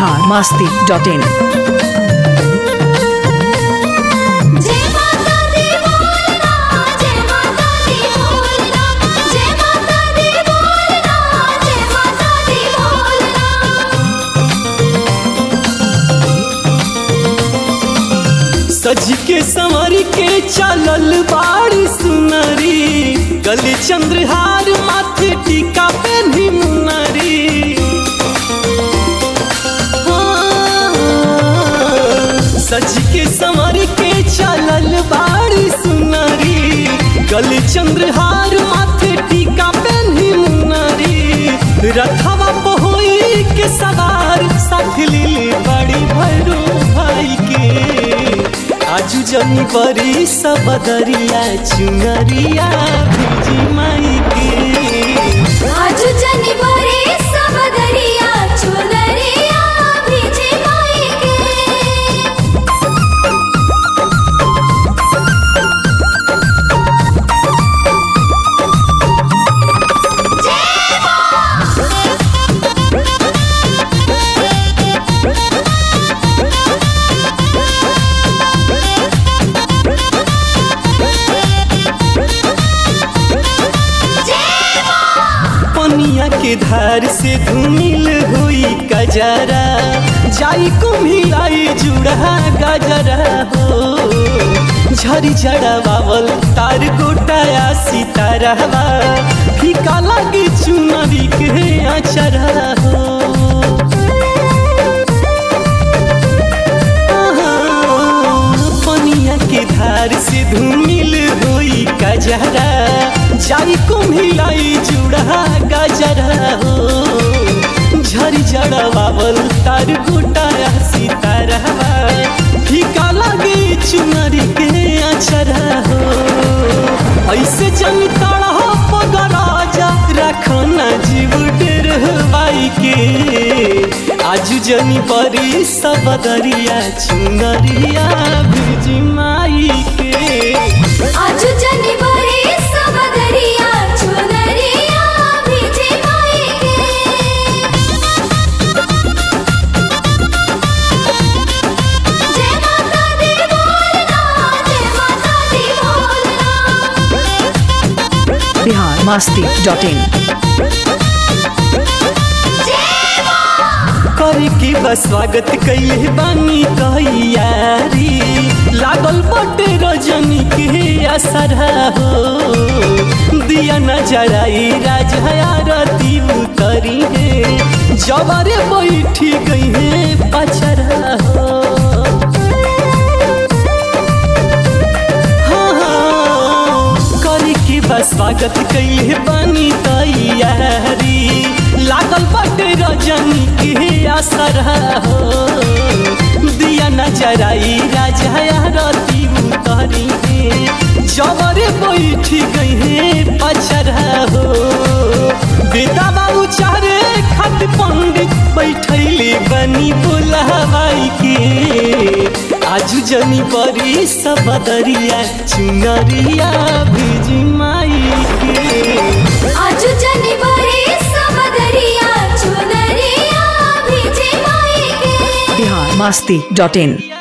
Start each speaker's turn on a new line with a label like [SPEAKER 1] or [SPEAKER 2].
[SPEAKER 1] Bihar Masti dot in
[SPEAKER 2] जय माता दी बोलना जय माता दी बोलना जय माता दी बोलना जय माता दी बोलना
[SPEAKER 3] सज के संवर के चलल बाड़ी सुनरी गली चंद्रहार माथे टीका पे मुनरी हाँ, सज के संवर के चलल बाड़ी सुनरी गली चंद्रहार माथे टीका पे मुनरी रथवा पहोई के सवार साथ लीली बड़ी भैरू भाई के आजू जमी बरी सबदरिया चुनरिया भेजी माई के
[SPEAKER 2] आज जनी बरे सबदरिया चुनरिया भीजे माई के
[SPEAKER 3] पनिया के धार से धुमिल हुई कजरा जाई कुम्हिलाई जुड़ा गजरा हो झरी झड़ा बावल तार गोटाया सितारा फीका लगी चुनरी के अचरा हो पनिया के धार से धुमिल हुई कजरा जाई कुम्हिलाई जुड़ा गजरा हो झरी जड़ा बाबल तार गोटाया सितारा फीका लगे चुनरी के अचरा हो ऐसे जन तड़ा पगराजा रखना जीव डेर बाई के आजू जनी परी सबदरिया चुनरिया भेजी माई के
[SPEAKER 2] आज जनी बरे सबदरिया चुनरिया भीजे माई के जय माता दी बोलना जय माता दी बोलना
[SPEAKER 1] बिहार मास्ती डॉट इन
[SPEAKER 3] करे के बस स्वागत कैले बानी तैयारी लागल बटे रजनी के असर हो दिया न जराई राजा रती उतरी है जबरे बैठी गई है पचरा हो करे के बस स्वागत कैले बानी तैयारी लागल बटे रजनी के असर हो दिया न जराई राजा रती उतरी है जबरे बैठी गई है पचरा हो बेटा बाबू चारे खत पंडित बैठैले बनी बोलावाई के आजू जनी परी सबदरिया चुनरिया भेजी माई के
[SPEAKER 2] आज जनी बरे सबदरिया चुनरिया भीजे माई के
[SPEAKER 1] बिहार मास्ती डॉट इन